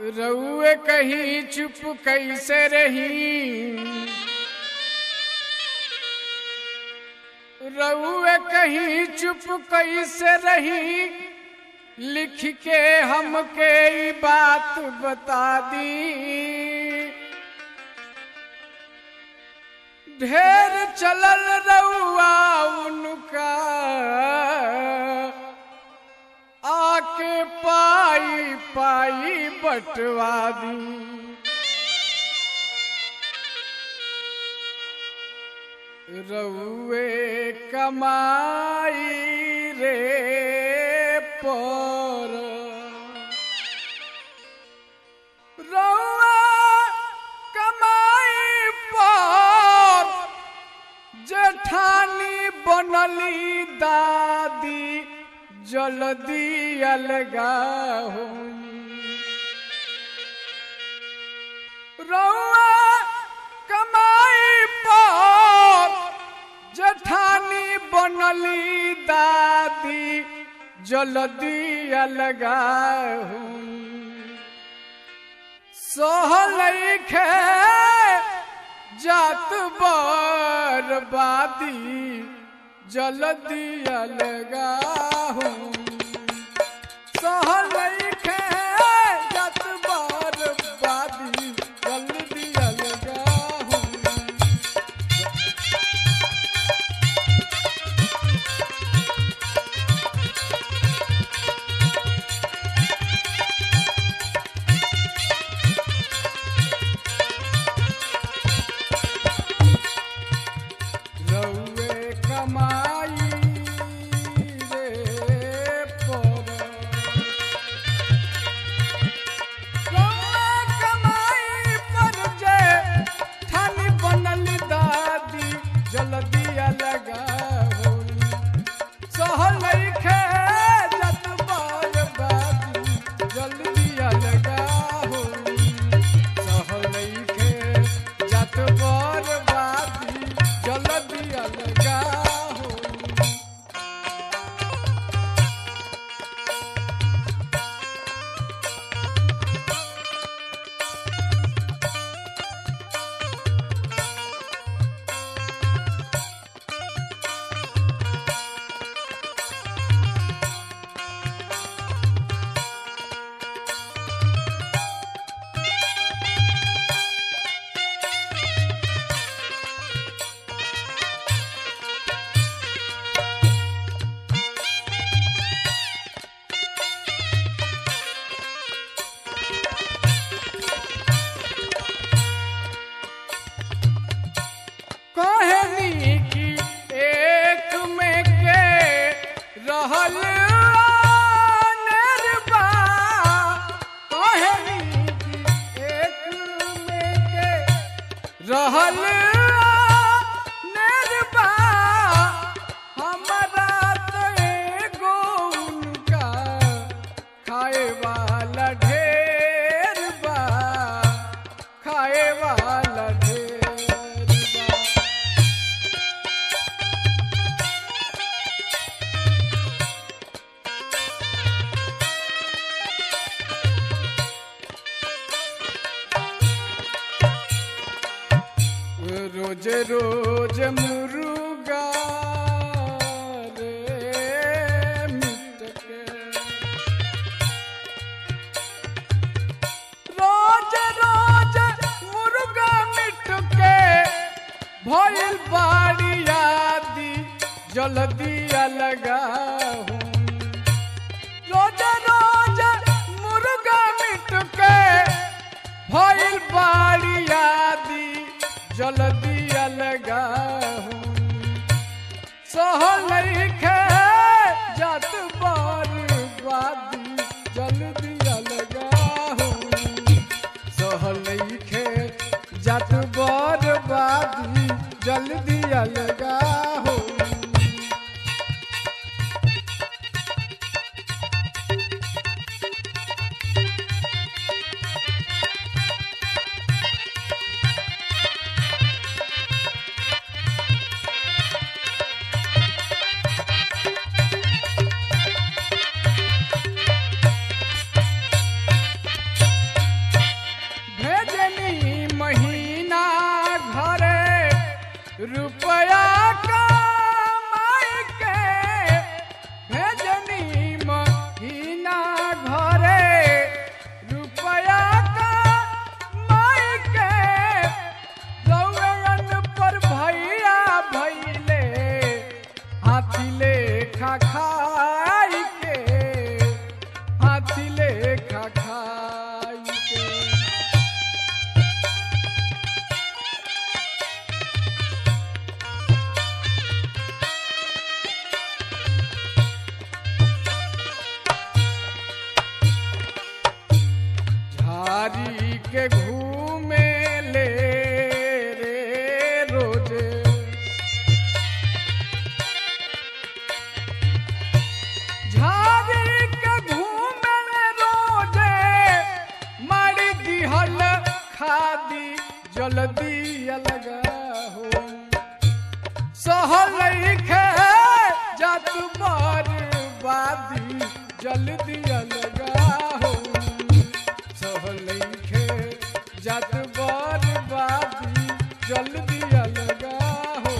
रउए कहीं चुप कैसे रही रउए कहीं चुप कैसे रही लिख के हमके ई बात बता दी ढेर चलल रउआ उनका आके पाई पाई बटवा दी रउए कमाई रे पर रउआ कमाई पर जेठानी बनली दादी जल्दी अलगा हुई रउआ कमाई पर जेठानी बनली दादी जल्दी अलगा हुई सोहलैखे जात बर्बादी जल्दी अलगा हूँ सोहलैखे जात बर्बादी जल्दी अलगा हूँ रउए कमाई रे पर रउए कमाई पर जे ठानी बनल दादी जल्दी अलगा होई सहलैखे जत बर्बादी जल्दी अलगा होई सहलैखे जत बर्बादी जल्दी अलगा होई कहनी की एक में के रहल अनरबा कहनी की एक में के रहल अनरबा हमरा तो एगो उनका खाए वाला ढेर बा खाए वाला ढेर बा रोज रोज मुर्गा रे मिट के रोज रोज मुर्गा मिट के भइल बाड़ी आदि जल्दी अलगा हूँ रोज रोज मुर्गा मिट के भइल बाड़ी आदि जल्दी अलगा हूँ सहलैखे जात बर्बादी जल्दी अलगा हूँ सहलैखे जात बर्बादी जल्दी अलगा हूँ रुपया कमाई के भेजनी महीना घरे रुपया कमाई के गौरन पर भैया भैले हाथी ले खा खाई के हाथी ले खा खाई के झारी के घूमे ले रे रोजे झारी के घूमे ले रोजे मारी दिहल खादी जल्दी अलगा हो सहल खे जत बर्बादी जल्दी अलगा हो सहल खे जत बर्बादी जल्दी अलगा हो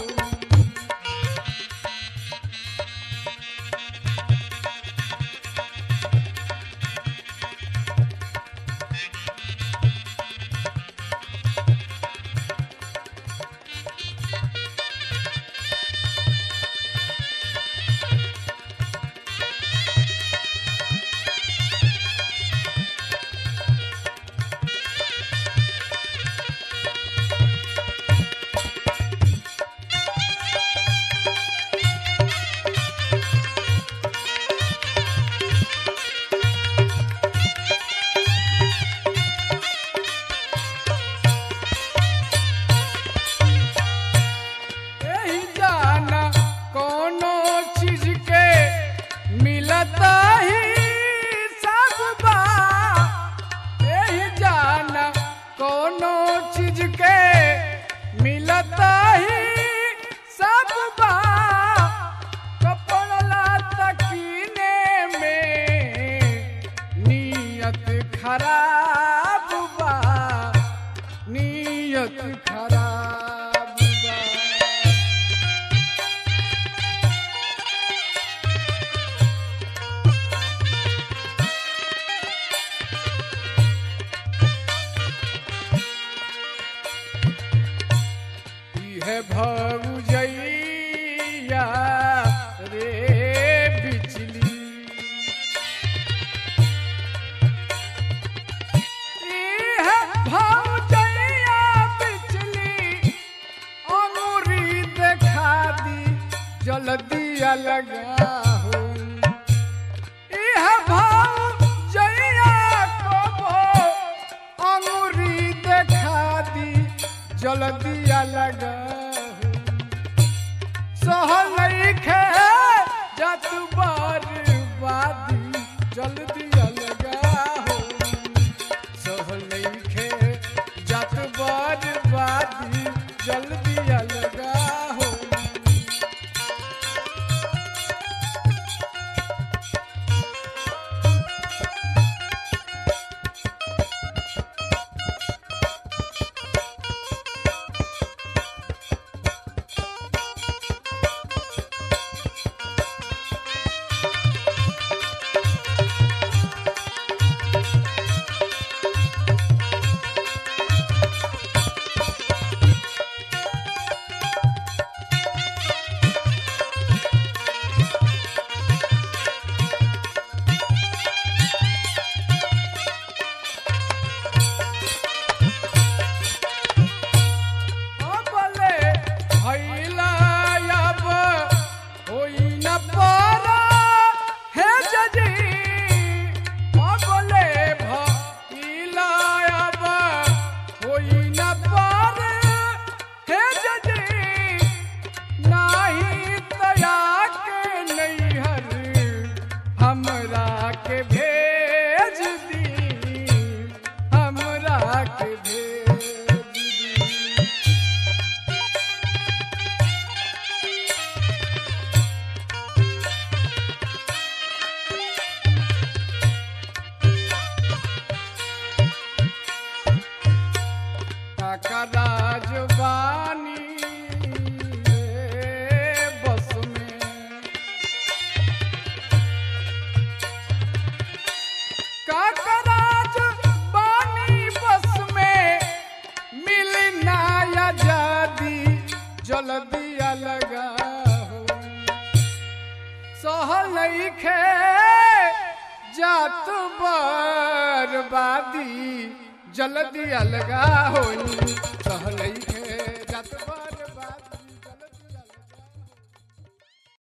यही जाना कोनो चीज के मिलता ही सब बा यही जाना कोनो चीज के मिलता ही सब बा कपड़ा तकीने में नियत खराब बा नियत खराब बा है भौजैया रे बिजली है भौजैया बिजली अंगूरी देखा दी जल्दी अलगा हो इह भौजैया को अंगूरी देखा दी जल्दी अलगा हो सहल खे जत बर्बादी जल्दी अलगा हो सहल खे जत बर्बादी जल्दी अलगा हो अबले भैला अब होई न पारा हे जजी अबले भैला अब होई न पारा हे जजी नाही तया के नैहर हमरा के भेज दी हमरा के भेज दी काका राजवानी काकराज बानी बस में मिलना आजादी जल्दी अलगा हो सहलई खे जात बर्बादी जल्दी अलगा होई सहलई खे